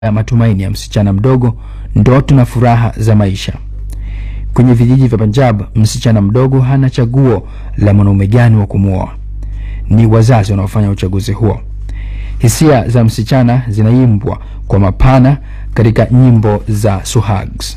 ya matumaini ya msichana mdogo, ndoto na furaha za maisha. Kwenye vijiji vya Punjab, msichana mdogo hana chaguo la mwanaume gani wa kumwoa. Ni wazazi wanaofanya uchaguzi huo. Hisia za msichana zinaimbwa kwa mapana katika nyimbo za Suhags.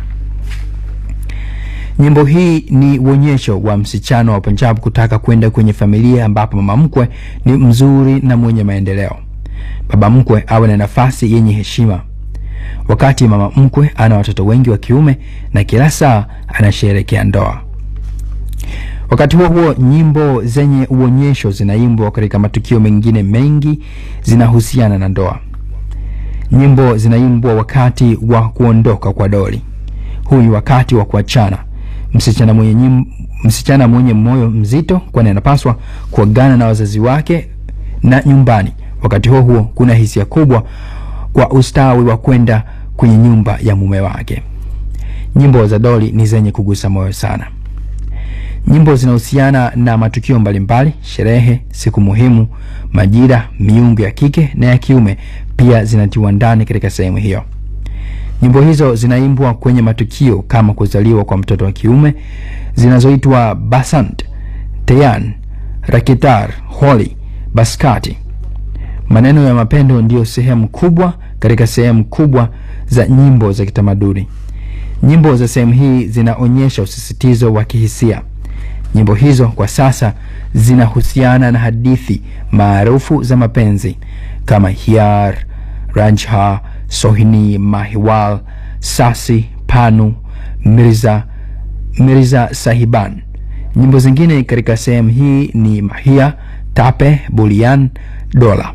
Nyimbo hii ni uonyesho wa msichana wa Punjab kutaka kwenda kwenye familia ambapo mama mkwe ni mzuri na mwenye maendeleo. Baba mkwe awe na nafasi yenye heshima, wakati mama mkwe ana watoto wengi wa kiume na kila saa anasherehekea ndoa. Wakati huo huo, nyimbo zenye uonyesho zinaimbwa katika matukio mengine mengi zinahusiana na ndoa. Nyimbo zinaimbwa wakati wa kuondoka kwa doli. Huu ni wakati wa kuachana. Msichana mwenye, nyim, msichana mwenye moyo mzito, kwani anapaswa kuagana na wazazi wake na nyumbani. Wakati huo huo, kuna hisia kubwa kwa ustawi wa kwenda kwenye nyumba ya mume wake. Nyimbo za doli ni zenye kugusa moyo sana. Nyimbo zinahusiana na matukio mbalimbali, sherehe, siku muhimu, majira, miungu ya kike na ya kiume pia zinatiwa ndani katika sehemu hiyo. Nyimbo hizo zinaimbwa kwenye matukio kama kuzaliwa kwa mtoto wa kiume zinazoitwa Basant, Teyan, Rakitar, Holi, Baskati. Maneno ya mapendo ndiyo sehemu kubwa katika sehemu kubwa za nyimbo za kitamaduni. Nyimbo za sehemu hii zinaonyesha usisitizo wa kihisia. Nyimbo hizo kwa sasa zinahusiana na hadithi maarufu za mapenzi kama Hiar, Ranjha, Sohini, Mahiwal, Sasi, Panu, Mirza, Mirza Sahiban. Nyimbo zingine katika sehemu hii ni Mahia, Tape, Bulian, Dola.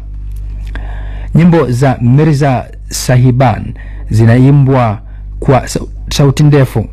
Nyimbo za Mirza Sahiban zinaimbwa kwa sauti ndefu,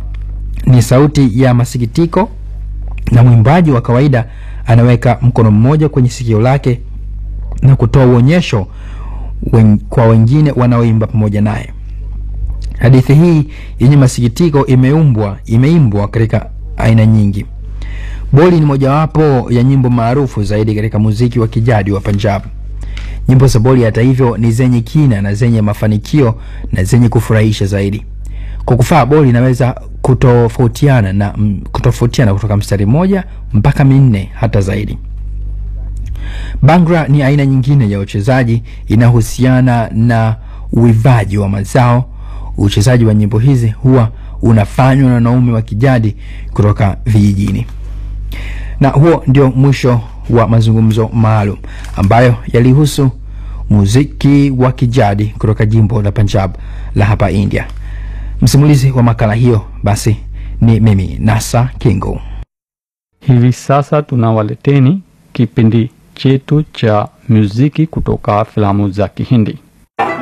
ni sauti ya masikitiko, na mwimbaji wa kawaida anaweka mkono mmoja kwenye sikio lake na kutoa uonyesho wen, kwa wengine wanaoimba pamoja naye. Hadithi hii yenye masikitiko imeumbwa imeimbwa katika aina nyingi. Boli ni mojawapo ya nyimbo maarufu zaidi katika muziki wa kijadi wa Punjab. Nyimbo za Boli hata hivyo ni zenye kina na zenye mafanikio na zenye kufurahisha zaidi. Kwa kufaa, Boli inaweza kutofautiana na kutofautiana kutoka mstari mmoja mpaka minne hata zaidi. Bangra ni aina nyingine ya uchezaji inahusiana na uivaji wa mazao. Uchezaji wa nyimbo hizi huwa unafanywa na wanaume wa kijadi kutoka vijijini. Na huo ndio mwisho wa mazungumzo maalum ambayo yalihusu muziki wa kijadi kutoka jimbo la Punjab la hapa India. Msimulizi wa makala hiyo basi ni mimi Nasa Kingo. Hivi sasa tunawaleteni kipindi chetu cha muziki kutoka filamu za Kihindi.